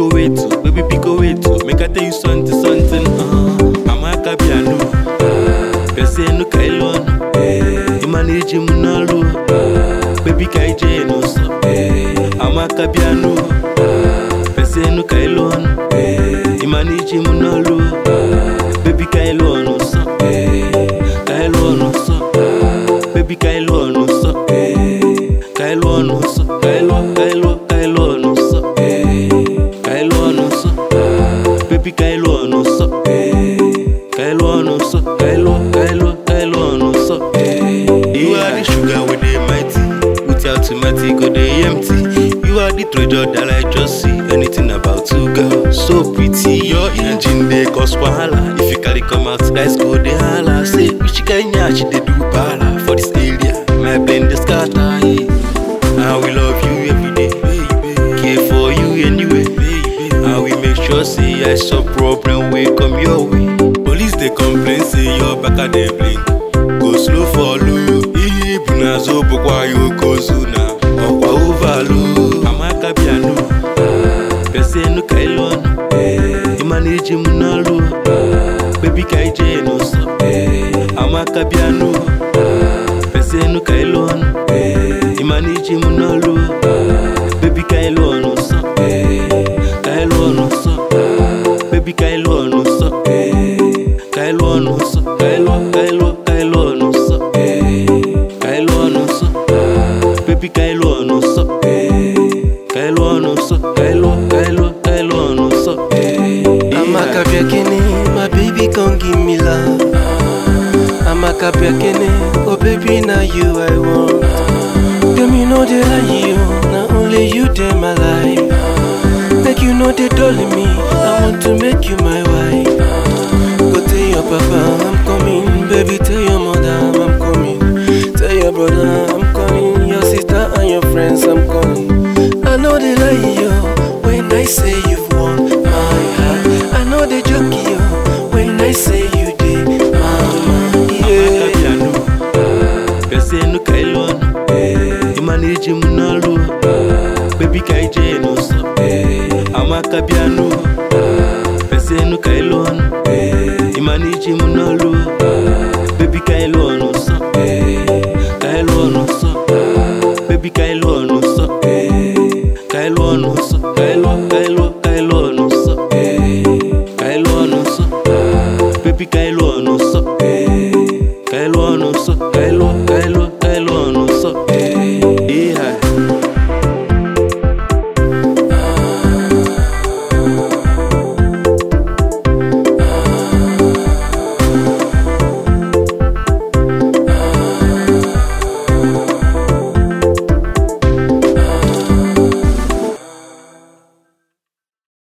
Pico wait, oh, baby Pico wait, oh. Make I tell you something, something. Uh, Amaka piano, Pese no kailon, Imaniji munalo, baby kaije no so. Amaka piano, Pese no kailon, Imaniji munalo, baby kailon no so. Kailon no so, baby kailon no so. Kailon no so, kailon, kailon, kailon no so. Kailon no so, baby kailon no so. Kailon no so, kailon, kailon, kailon no so. You are the sugar with the mighty, without tomato go the empty. You are the treasure that I just see. Anything about two girls, so pretty. Your engine they cause wahala. If you carry come out, guys go the holla. Say which Kenya she dey do bala for this area. My blend the scatter. Yeah. I will love you every day, baby. Care for you anyway, baby. I will make sure say I some problem will come your way. Police they complain say your back at the blink. Go slow follow you. Ibu na zo bukwa yo kozuna. Okwa overload. Amaka piano. Pese no kailon. Imaniji munalo. Baby kaije no so. Amaka piano. Pese no kailon. Imaniji munalo. Baby kailon no so. Kailon no so. Baby kailon no so. Kailon no so. Kailon, kailon, kailon no so. Kailon no so. Baby kailon no so. Kailon no so. Kailon, kailon, kailon no so. Amaka Biakene, my baby come give me love. Amaka Biakene, oh baby now you I want. Them you know they like you, not only you they my life. Make you know they dolly me, I want to make you my wife. Go tell your papa I'm coming, baby tell your mother I'm coming. Tell your brother I'm coming, your sister and your friends I'm coming. I know they like you when I say you've won my heart. I know they joke you when I say you did, mama. Amaka Yeah. piano. Pese no kailon. Imaniji munalo. Baby kaije no so. Amaka piano. Pese no kailon. Imaniji munalo. Baby kailon no so. Kailon no so. Baby kailon no so. Kailon no so. Kailon, kailon, kailon no so. Kailon no so. Baby kailon no so. Kailon no so. Kailon, kailon, kailon no so. Yeah.